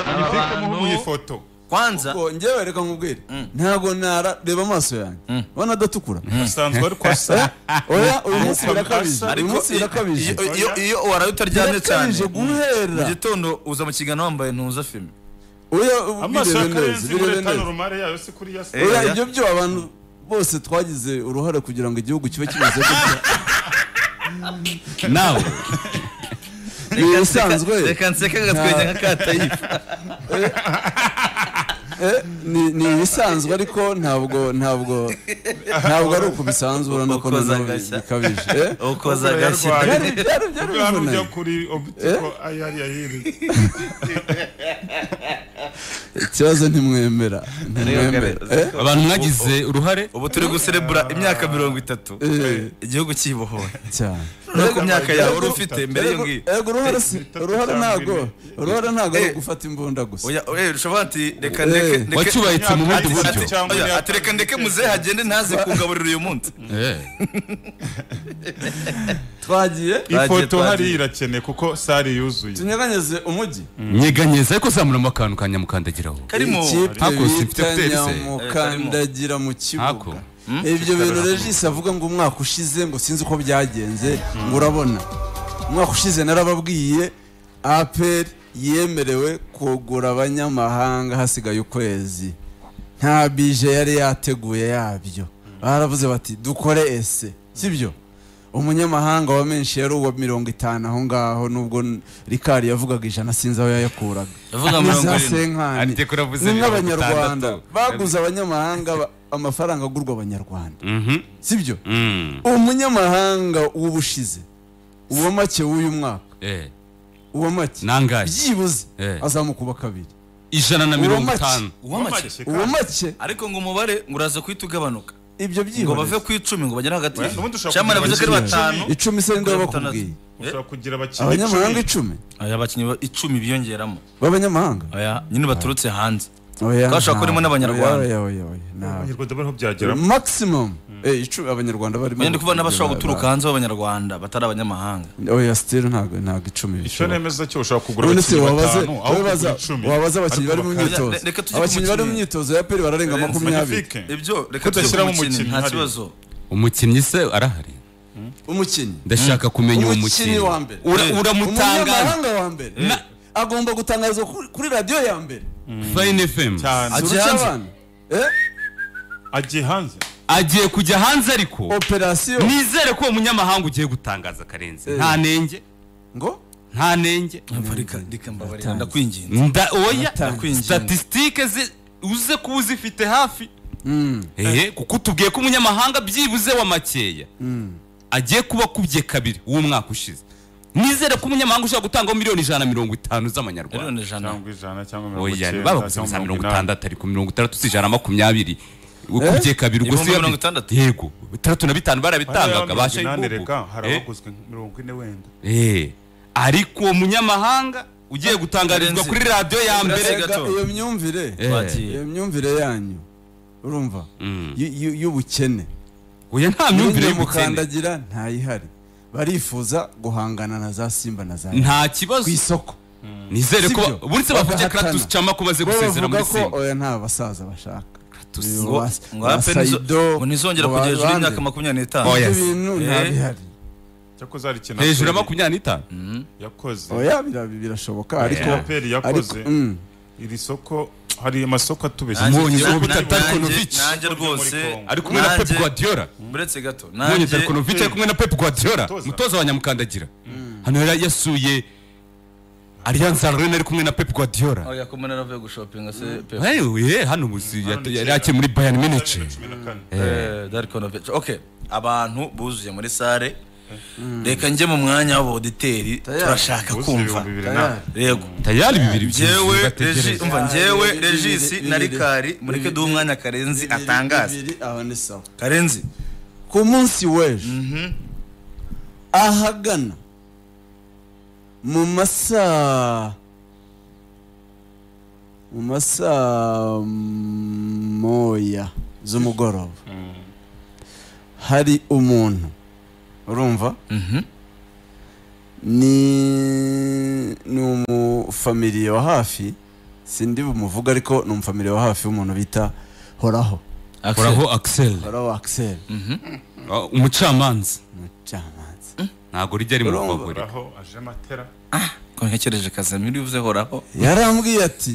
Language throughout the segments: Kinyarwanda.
Aba bantu- muhe ifoto kwanza Ngo njyewe reka nkubwire ntabwo nara reba amaso yanjye ubona adatukura usanzwe ari kwasa oya uyu munsi birakabije uyu ariko munsi birakabije iyo- iyo- iyo waraye utaryamye cyane Birakabije mu guhera gitondo uza mu kiganiro wambaye ntuza filime oya amaso birebe neza y'akarenzi muri birebe tano neza rumare yayo si kuri yasa Eh. oya Oya. ibyo byo abantu bose twagize uruhare kugira ngo igihugu kibe kimeze gutya nawe ni ibisanzwe reka nseke agatwenge nka katayifu eh, ni- ni ibisanzwe ariko ntabwo ntabwo ntabwo ari uko bisanzwe urabona ko Ukoza nanone agashya. bikabije eh? ukoza Ukoza agashyi yarwaye. byari byari byari hano ujya bivunanye kuri obitiko ayo ari ayiri ikibazo ntimwemera ntimwemera eh? abantu mwagize uruhare ubu turi guserebura imyaka mirongo itatu Eh. igihugu cyibohoye cyane nuko myaka yawe wari ufite mbere y'iyo Erega- ngiyo erega uruhare si uruhare ntabwo uruhare ntabwo ari Eh. ugufata imbunda gusa Oya, oya, ushobora ati reka Eh. ndeke ndeke- wacyubahitse mu bundi Ati- buryo ati- Cyangwa oya, imyaka- ati reka ndeke muzehe hagende ntaze kungaburira uyu munsi Eh, twagiye ifoto twagiye. hariya irakeneye kuko sare yuzuye tunyeganyeze umujyi nyeganyeza ariko zamuramo akantu ka nyamukandagiraho karimo ikipe Hako, si bita mfite pepsi. nyamukandagira mu Hako. kibuga ibyo bintu regisi avuga ngo umwaka ushize ngo sinzi uko byagenze ngo urabona umwaka ushize narababwiye aperi yemerewe kugura abanyamahanga hasigaye ukwezi nta bije yari yateguye yabyo baravuze bati dukore ese sibyo umunyamahanga wa menshi yari uwa mirongo itanu aho ngaho nubwo rikari yavugaga ijana sinzi aho yayakuraga Yavuga Ni mirongo za irindwi. senkani Ariko uravuze ni mirongo nk'abanyarwanda itandatu. baguze abanyamahanga ba- amafaranga agurwa abanyarwanda Mhm. sibyo Mm. umunyamahanga w'ubushize uwa make w'uyu mwaka Eh, uwa make nangahe byibuze Eh. azamukuba kabiri ijana na mirongo Uwo make. itanu uwamake uwa make ariko ngo umubare ngo uraza guhita ugabanuka ngo ibyo bave byihoreze ku icumi ngo bagere hagati Well, ubundi ushobora Chairman kugira yavuze ko ari abakinnyi batanu icumi se ninde kugera wabakubwiye batandatu. Eh? ushobora kugira abakinnyi abanyamahanga icumi icumi Aya, abakinnyi ba- icumi biyongeramo b'abanyamahanga Aya, nyine baturutse hanze Oya, Twashobora nta- kurimo n'Abanyarwanda. oya, oya, oya, nta- abanyarwanda bariho byageramo maximum eh, icumi abanyarwanda barimo mwende kuvuga n'abashobora guturuka hanze b'abanyarwanda batari abanyamahanga oya still ntabwo ntabwo icumi icyo bishoboka. nemeza cyo ushobora kugura none se abakinnyi wabaze batanu aho wabaza kugura icumi wabaze abakinnyi bari mu Ariko bakajya- myitozo Reka- reka tujye ku abakinnyi bari mu mukinnyi. myitozo ya peri bararenga Renzi, makumyabiri magnifique. ibyo reka Kudashyiramo tujye ku umukinnyi nta hari. kibazo umukinnyi se arahari umukinnyi ndashaka kumenya uwo mukinnyi umukinnyi wa mbere Ura- Eh. uramutangaza umunyamahanga wa mbere Na- agomba gutangarizwa kuri- kuri radiyo ya mbere fayini fm cyane Ajya Zurusha hanze. abana. Eh, agiye hanze agiye kujya hanze ariko operasiyo nizere ko uwo munyamahanga ugiye gutangaza akarenze nta nenge ngo nta nenge Umva, reka reka mbabarira ndakwinginze Nda- oya Ndakwinginga. statisitike uze kuba uzifite hafi Ehe, kuko tubwiye ko umunyamahanga byibuze wa makeya agiye kuba akubye kabiri uwo mwaka ushize nizere ko umunyamahanga ushobora gutangaho miliyoni ijana na mirongo itanu z'amanyarwanda miliyoni ijana cyangwa ijana cyangwa mirongo oya icyenda babaguze cyangwa za mirongo mirongo inani itandatu ariko mirongo itandatu si ijana na makumyabiri ukubye kabiri ubwo Ibihumbi si mirongo itandatu? yego itandatu na bitanu hariya barabitangaga mirongo basha inani ibubu reka hari abaguzwe mirongo ine wenda ariko uwo munyamahanga ugiye gutangarizwa Karenzi. kuri radiyo ya mbere Karenzi. Erega gato. iyo myumvire Eh. Twagiye. iyo myumvire yanyu urumva y- y- y'ubukene oya nta myumvire y'ubukene y'umukandagira ntayihari barifuza guhangana na za simba na za nta ku kibazo isoko nizere ko Sibyo. buretse bavuga Bagahatana. Kratos Chama ko baze bo gusezera bavuga muri ko simba oya nta basaza bashaka Uyu ngo wa- ngo wa hape nizo- Saido, ngo ntizongera ngo kujya hejuru abandi. y'imyaka makumyabiri n'itanu Oya. ibyo Yes. bintu Eh. ntabihari cyako zarikina hejuru ya makumyabiri n'itanu yakoze oya bira- birashoboka ariko aperi yakoze ariko, mm. iri soko hari amasoko atubeshya Nanjye- Mbonye uwo nanjye- bita Darko nanjye- Novic. nanjye rwose ari kumwe na Pep nanjye- Guardiola buretse gato Mbonye nanjye Darkonovic ari kumwe na Pep Guardiola Umutoza. umutoza wa Nyamukandagira hano yari yasuye Allianz Arena ari kumwe na Pep Guardiola oya kumwe naravuye gushopinga se pe Hey, we, hano muzi Hano ni yari kera. yakiye muri Bayern Munich cumi na kane Eh, Darko Novic. Ok, abantu buzuye muri sare reka njye mu mwanya w'aboditeri turashaka Buzuye kumva ibihumbi bibiri na- Tayari. yego tayari bibiri byinshi njyewe bategereje Regi- umva, njyewe Bibiri, regisi bibiri, na bibiri. rikari mureke Bibiri, duhe umwanya karenzi bibiri, atangaze bibiri, aho ni sawa karenzi ku munsi w'ejo ahagana mu masaa mu masaa moya z'umugoroba hari umuntu urumva ni ni umufamiliye wa hafi sindi bumuvuga ariko ni umufamili wa hafi w'umuntu bita horaho horaho akiseri horaho akiseri umucamanza umucamanza ntabwo rijya ari mu Urumva? bagore Horaho aje matera ko ntekereje kazamiri uvuze horaho yarambwiye ati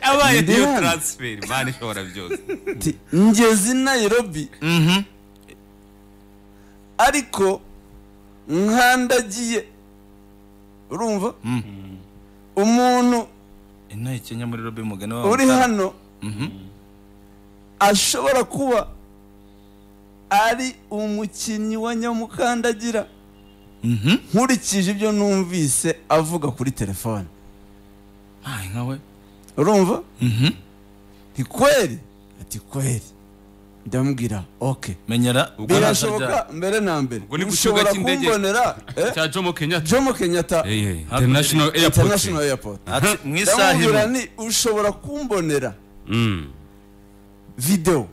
abaye Ndi niyo hano. taransiferi mani ishobora byose ati ngeze i nayirobi ariko nkandagiye urumva umuntu inaha ikenya muri robe mugani wabo uri hano ashobora kuba ari umukinnyi wa nyamukandagira nkurikije ibyo numvise avuga kuri telefone ntahe nkawe urumva ni kweri ati kweri ndamubwira oke menyera birashoboka mbere na mbere Ubwo ni ku kibuga ushobora cy'indege. kumbonera eh, cya jomo kenyatta jomo kenyata international airport international airport mu isaha ndamubwira imwe ni ushobora kumbonera Mm. videwo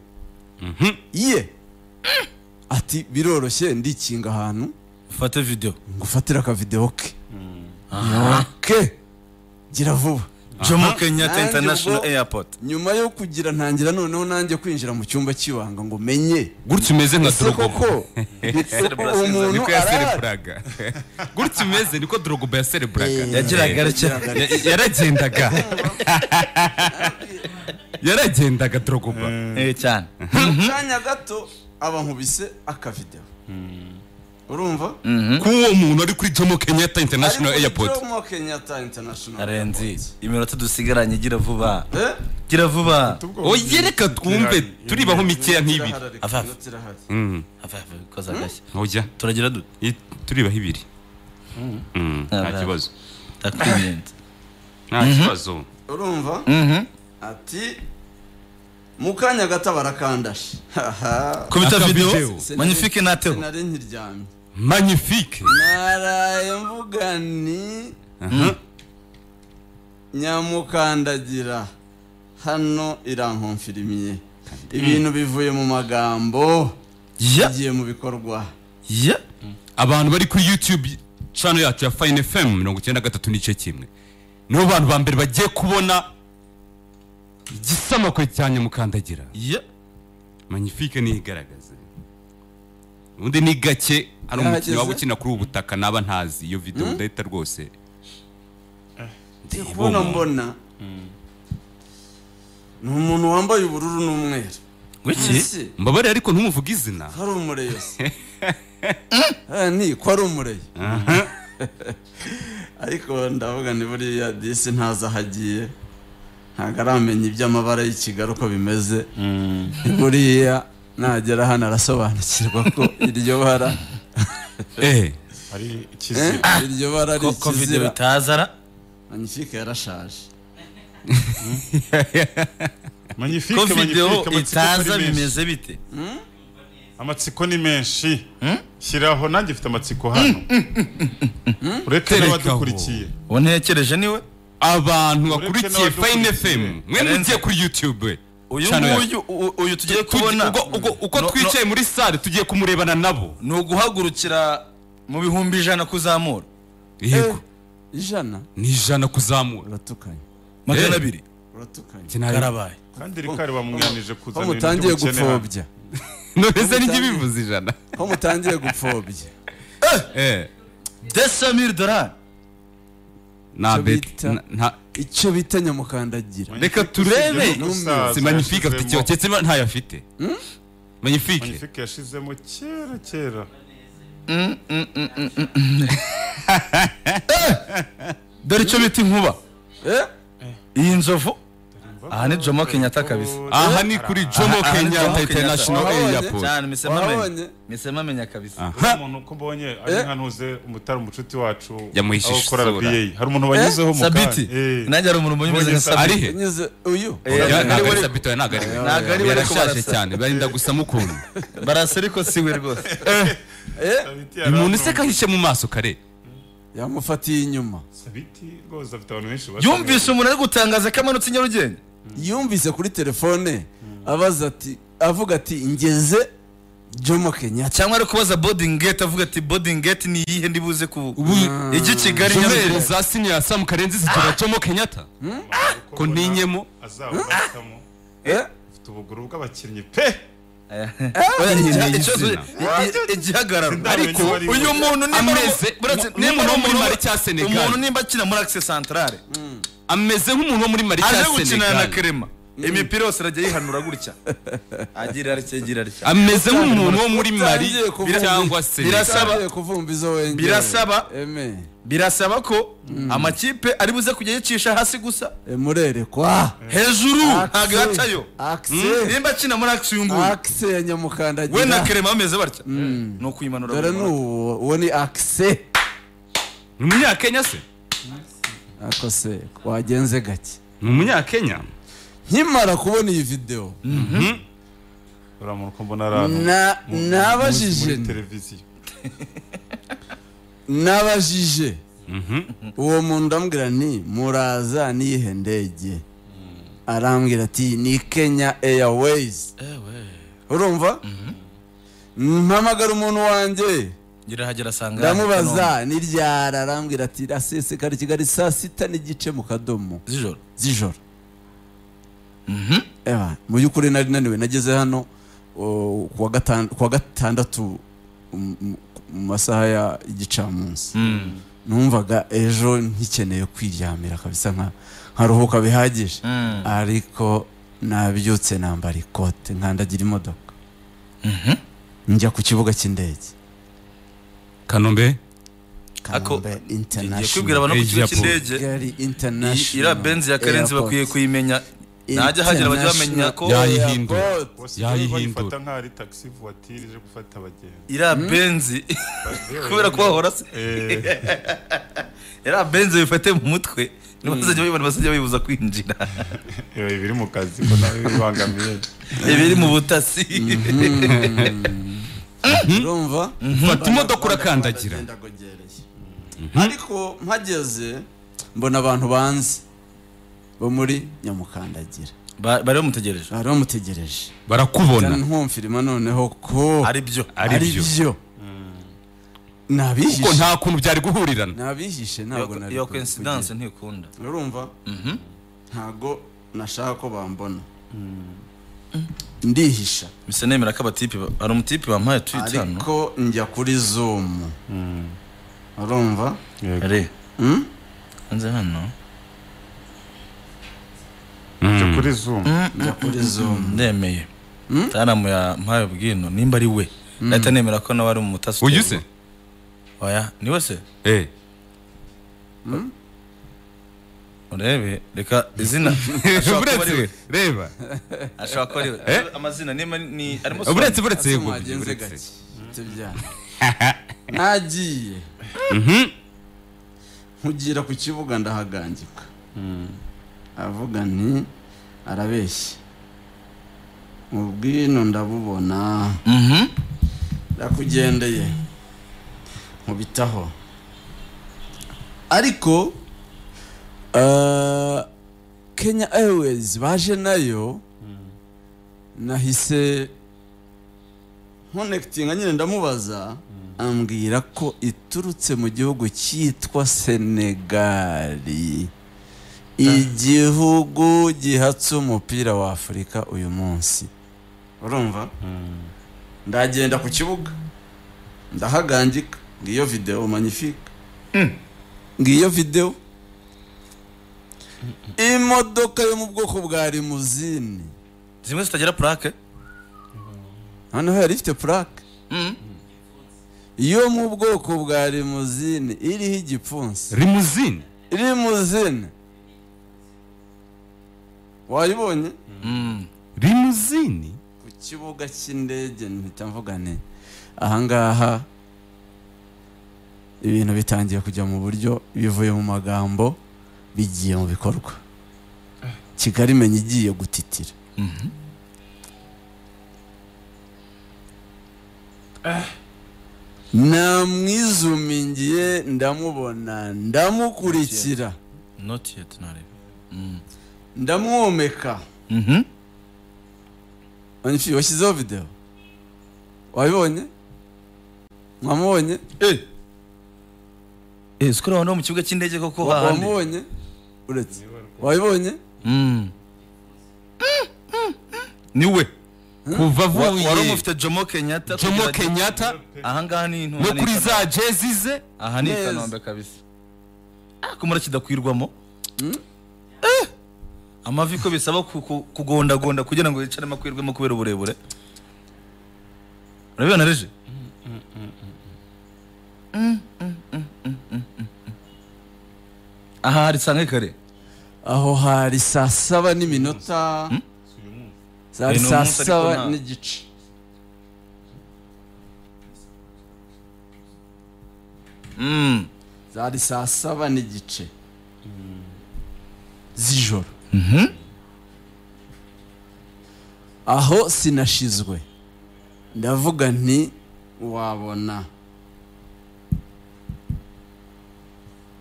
ye ati biroroshye ndikinga ahantu ufate video ngufatire akavidewo ke Aha. ke gira vuba jomo kenyatta Nanjye international ubwo- airport nyuma yo kugira ntangira noneho nanjye kwinjira mu cyumba cy'ibanga ngo menye gutya umeze nka ese dorogoba koko umuntu niko arahari yasereburaga gutya umeze niko dorogoba yasereburaga Eh, yagiraga atya yagiraga Ya- yaragendaga yaragendaga dorogoba Eh, cyane mu kanya gato aba nkubise akavidewo urumva k'uwo muntu ari kuri jomo kenyatta international Ariko airport Jomo Kenyatta International arenzi Airport. iminota dusigaranye gira vuba Eh? gira vuba Tubwo oye reka twumve turibaho mikeya nk'ibiri Tirahari, Ava. no tirahari. Mm. Ava, ava, koza agashyi ojya turagira dute I- turibaho ibiri Mm, nta Nta kibazo ndakwirinze nta kibazo urumva Mhm. ati mu kanya gato barakandashe Haha. kubita Aka video video. magnifique nateho sinari nkiryamye magnifique naraye mvuga ni nyamukandagira hano irankomfirimiye ibintu bivuye mu magambo ya bigiye mu bikorwa ya abantu bari kuri youtube channel yacu ya fine fm mirongo icyenda gatatu n'igice kimwe nibo bantu ba mbere bagiye kubona igisamakwe cya nyamukandagira ya magnifique niyo igaragaza ubundi ni gake hari umukinnyi waba ukina kuri ubu butaka naba ntazi iyo video ndahita rwose ndi kubona mbona ni umuntu wambaye ubururu n'umweru wiki Ese, mbabarire ariko ntumuvuge izina ko ari umureyo se Eh, ni ko ari umureyo ariko ndavuga ni buriya disi ntazi aho agiye ntabwo aramenya iby'amabara y'ikigali uko bimeze Ni buriya nagera hano arasobanukirwa ko iryo bara eh hari eh, ikizira iryo bara ari koko video ikizira itazara magnifique yarashaje ko magnifique video magnifique amatsiko itaza ni menshi bimeze bite amatsiko ni menshi shyiraho nanjye mfite amatsiko hano ureke Terekaho. n'abadukurikiye uwo ntekereje niwe abantu bakurikiye n'abadukurikiye. fine fm mwe mugiye kuri youtube uyu channel yacu. nguyu u- uyu tugiye Tugi- kubona uko- uko- uko No- no- twicaye muri sale tugiye kumurebana nabo ni uguhagurukira mu bihumbi ijana kuzamura yego ijana ni ijana kuzamura uratukanye magana Eh. abiri uratukanye Njye nari- karabaye kandi rikari bamwanije kuzana ko ibintu mutangiye mukenera. gupfobya none se nijye bivuze ijana ko mutangiye gupfobya eh desamire dolari nta Icyo bet bita- na- nta- icyo bita nyamukandagira reka turebe Magnifique umusaza si magnifique afite ikibazo yashizemo. keretse niba ntayo afite magnifique magnifique yashizemo kera kera dore icyo bita inkuba Eh? iyi nzovu aha ni jomo kenyatta kabisa aha ni kuri jomo Aha ni Jomo kenyatta Kenyatta. international Wahabonye? airport cyane misema Wahabonye? amenya misema amenya kabisa hari aha umuntu uko mbonye ari Eh? nka ntuze umutara umucuti wacu Yamuhishe aho ukora isura. RBA hari umuntu wanyuzeho mu sabiti kanya nanjye hari umuntu umeze nka Mbonye sabiti ari he nyuze uyu Eh, ntabwo ari ari we- sabito ntabwo ari we Ntabwo ari we, ariko yarashaje barasa. cyane barinda gusa mukunda barasa ariko si we rwose umuntu useka ahishe mu maso kare yamufatiye inyuma sabiti rwose afite abantu benshi yumvise umuntu ari gutangaza ko amanutse i nyarugenge yumvise kuri telefone abaza ati avuga ati ngeze jomo kenyatta cyangwa ari kubaza bodingi geti avuga ati bodingi geti ni iyihe ndibuze ku ubu ijya i kigali inzobere Nyarugenge." za siniya samu karenzi zitora jomo kenyatta ko ntinyemo azabubatamo Eh? ufite ubuguru bw'abakinnyi pe Oya, nyine igiha- y'izina. ikibazo- i- i- igihagararo Ariko uyu muntu nimba ari- ameze- buretse- ni- nimba ari ni- ni- umuntu- Mali cya Senegal. umuntu nimba akina muri akise santarare ameze nk'umuntu wo muri mari aje cya gukinana na senegali kerema imipira yose arajya yihanura gutya agira atya agira atya ameze nk'umuntu wo muri mari Utangiye kuvuga- cyangwa senegali Birasaba- Utangiye kuvumba izo wengere Birasaba- eme birasaba ko amakipe ari buze kujya yicisha hasi gusa murerekwa hejuru ntabwo yacayo akise nimba akina muri akisi uyu nguyu akise ya nyamukandagira we na kerema bameze batya ni ukuyimanura dore ni buri munsi. uwo uwo ni akise ni umunyakenya se ako se wagenze gake ni umunyakenya nkimara kubona iyi videwo uramuntu ko mbona ari ahantu Na- mu- mu- nabajije muri nti- televiziyo nabajije uwo muntu ndamubwira ni muraza niyihe ndege arambwira ati ni kenya airways urumva mpamagara umuntu wanjye ngerahagera asanga ndamubaza ni ryara arambwira ati rasesekara i kigali saa sita n'igice mu kadomo z'ijoro z'ijoro Eba, mu by'ukuri nari naniwe nageze hano o, kuwa gatan- kuwa gatandatu m- m- mu masaha ya igicamunsi numvaga ejo nkikeneye kwiryamira kabisa nka nkaruhuka bihagije ariko nabyutse nambara ikote nkandagira imodoka njya ku kibuga cy'indege kanombe Ako- Kanombe ngiye international kubwira abantu ku kigo Airport. cy'indege Kigali iyi- iriya international benzi ya karenzi Airport. bakwiye kuyimenya najya hagera bajya bamenya ko Yayi- Yayihindura. Airport. bose Yayihindura. bayifata nk'aho ari taxi voiture ije gufata abagenzi iriya benzi kubera ko bahora se Eh, iriya benzi bifate mu mutwe niba bazajya bayibona bazajya bibuza kwinjira ibi biri mu kazi ko nawe bibangamiye ibiri mu butasi urumva fata imodoka urakandagira ariko mpageze mbona abantu banzi bo muri nyamukandagira Ba- bari bamutegereje bari bamutegereje barakubona nkumfirima noneho ko ari byo ari byo byo kuko nabihishe nta kuntu byari guhurirana nabihishe ntabwo Iyo- nari iyo kuri- coincidence ntikunda kugira. urumva ntabwo nashaka ko bambona ndihisha bisa nemera ko abatipe ba- hari umutipe wampaye twite hano ariko njya kuri zoom urumva ari Mm? hanze hano Tujya kuri zoom njya kuri zoom ndemeye taramu yampaye ubwino nimba ari we nahita nemera ko nawe ari umutasi uyu se oya ni we se Eh. urebe reka izina ashobora kuba ari we buretse reba ashobora kuba ari we Eh? amazina nimba ni arimo buretse Solange. buretse yego mwagenze buretse. gake tubya nagiye nkugira ku kibuga ndahagangika avuga nti arabeshya ubwino ndabubona Mhm. ndakugendeye nkubitaho ariko eh, kenya airways baje nayo nahise nkonekitinga nyine ndamubaza ambwira ko iturutse mu gihugu cyitwa senegali igihugu gihatse umupira wa afurika uyu munsi urumva ndagenda ku kibuga ndahagangika ngiyo videwo manifika ngiyo videwo imodoka yo mu bwoko bwa limuzine zimwe zitagira purake noneho yari ifite purake yo mu bwoko bwa limuzine iriho igipfunsi rimuzine limuzine wayibonye rimuzine ku kibuga cy'indege mpita mvuga nti ahangaha ibintu bitangiye kujya mu buryo bivuye mu magambo bigiye mu bikorwa kigali menya igiye gutitira namwizumingiye ndamubona ndamukurikira noti yeti ntarebe ndamwomeka Mhm. Magnifique, washyizeho videwo wabibonye mwamubonye eh sikora abantu mu kibuga cy'indege koko Wa- hahandi wamubonye uretse wabibonye Mm. niwe kuva Wa- wari avuye umufite jomo kenyatta jomo kenyatta aha ngaha ni intumwa no ni kuri Kanombe. za jezi ze aha ni i Neza. kanombe kabisa Ah, kumara kidakwirwamo Eh, amavi ko bisaba ku- ku- kugondagonda kugira ngo yicaremo akwirwemo kubera uburebure urabibona reje Mm, mm, mm, mm, mm, mm, mm. aha hari sange kare aho hari saa saba n'iminota zari Eh, ni umunsi saa ariko saba nta- n'igice Mm. zari saa saba n'igice z'ijoro aho sinashizwe ndavuga nti wabona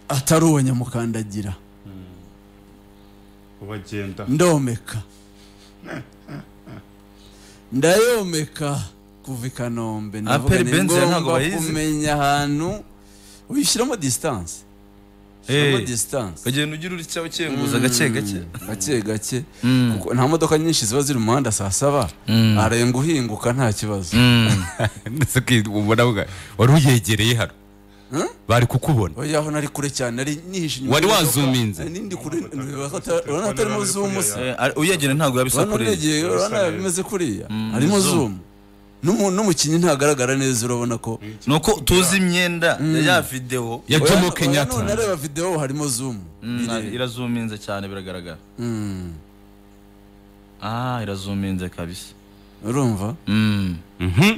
atari uwo nyamukandagira ubagenda ndomeka ndayomeka kuva i kanombe ndavuga Aperi ni Benz ya ntabwo ngombwa bayizi. kumenya ahantu wishyiramo disitanse Eh, ushyiramo disitanse ukagenda ugira utya ukenguza gake gake gake gake kuko nta modoka nyinshi ziba ziri mu muhanda saa saba arenga uhinguka nta kibazo ndetse ko ubona bwa- wari uyegereye hano bari kukubona oya aho nari kure cyane nari nihishe inyuma Wari y'imodoka. wazuminze. Nari nindi kure urabona hatarimo zumu se Eh, ari- uyegera ntabwo yabisa urabona kure negeye urabona Bisa neza. bimeze kuriya harimo zoom. zumu N'umu- n'umukinnyi ntagaragara neza urabona ko nuko tuzi imyenda ya ya videwo ya Oya, oya, jomo none kenyatta areba videwo harimo zumu Mm, irazuminze cyane biragaragara Mm. ah irazuminze kabisa urumva Mm. Mhm.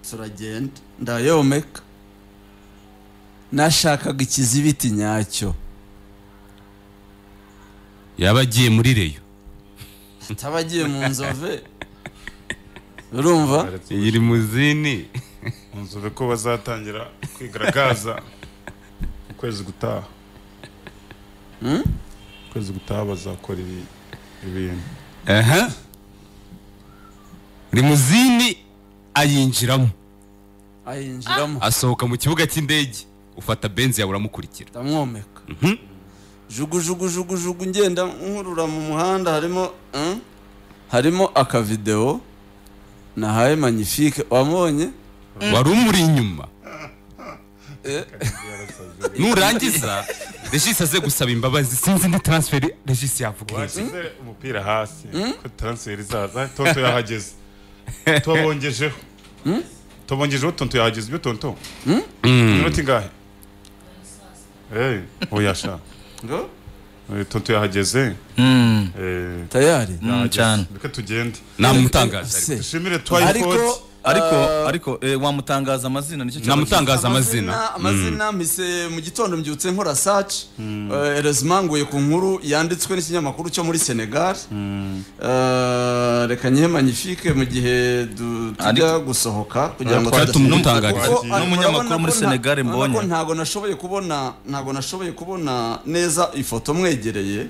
turagenda ndayomeka nashakaga ikizibiti nyacyo yaba agiye muri reyo ataba agiye mu nzove urumva iyi rimuzini nzove ko bazatangira kwigaragaza ukwezi gutaha ukwezi gutaha bazakora ibi- ibintu aha rimuzini ayinjiramo ayinjiramo asohoka mu kibuga cy'indege ufata benzi yawe uramukurikira ndamwomeka jugu jugu jugu jugu ngenda nkurura mu muhanda harimo mm, harimo akavidewo nahaye magnifique wamubonye wari umuri inyuma Eh. nurangiza regis aze gusaba imbabazi sinzi ni transferi regis yavuga iki. bashyize umupira hasi ko taransiferi izaza tonto yahageze tubabongejeho tubabongejeho tonto yahageze ibyo tonto iminota ingahe Eh, oya sha ngo Eh, tonto yahageze Mm. Eh, tayari Mm, cyane reka tugende namutangaza Se, dushimire ariko twayifodi ariko ah, ariko eh, wamutangaza amazina nicyo kibazo namutangaza amazina amazina mpise mu gitondo mbyutse nkora saci erezimanguye ku nkuru yanditswe n'ikinyamakuru cyo muri senegal Eh, reka nyihe magnifique mu gihe du- tujya Ariko- gusohoka kugira ngo twari tudasubira- tumutangariza. Kuko Ni umunyamakuru urabona muri ko nta- Senegal urabona mbonye. ko ntago nashoboye kubona ntago nashoboye kubona neza ifoto mwegereye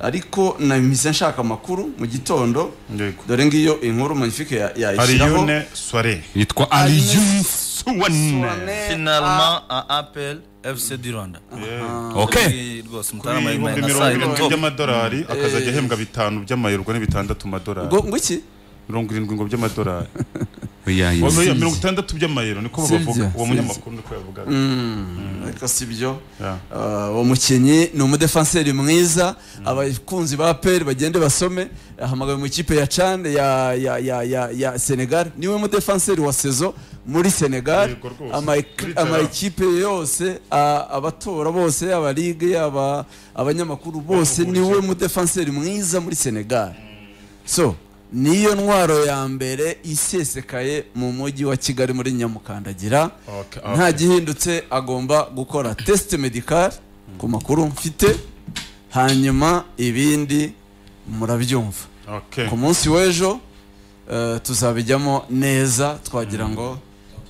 ariko nahise nshaka amakuru mu gitondo Yego. dore ngiyo inkuru magnifique ya- yayishyiraho ariyune soire yitwa Agnes ariyun suwane Suwane, finalement a apel fc du rwanda ok Ni rwose kuri mutarama ibihumbi na mirongo saa irindwi yine by'amadolari akazajya ahembwa bitanu by'amayero ubwo ni bitandatu ah, amadolari ngo ngo iki mirongo irindwi ngo by'amadolari oya Oya, yes. mirongo itandatu by'amayero niko Sibyo, bavuga uwo sibyo. munyamakuru niko yavugaga ariko si byo Yeah. Ah, uwo mukinnyi ni umudefanseri mwiza abakunzi ba peri bagende basome ahamagawe mu ikipe ya cane ya, ya, ya, ya, ya senegal niwe mudefanseri wa sezo muri senegal Yego rwose. ama Muri Tara. amakipe yose a- abatora bose yaba ligue yaba abanyamakuru bose niwe mudefanseri mwiza muri senegal so niyo ntwaro ya mbere isesekaye mu mujyi wa kigali muri nyamukandagira Okay, okay. nta gihindutse agomba gukora test medical ku makuru mfite hanyuma ibindi murabyumva Okay. ku munsi w'ejo eh, tuzabijyamo neza twagira ngo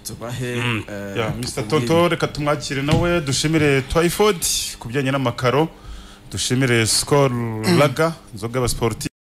tubahe eh, Yeah, Mr. kubwire. Tonto reka tumwakire nawe dushimire Twyford ku bijyanye n'amakaro dushimire Skol Lager inzoga y'abasporti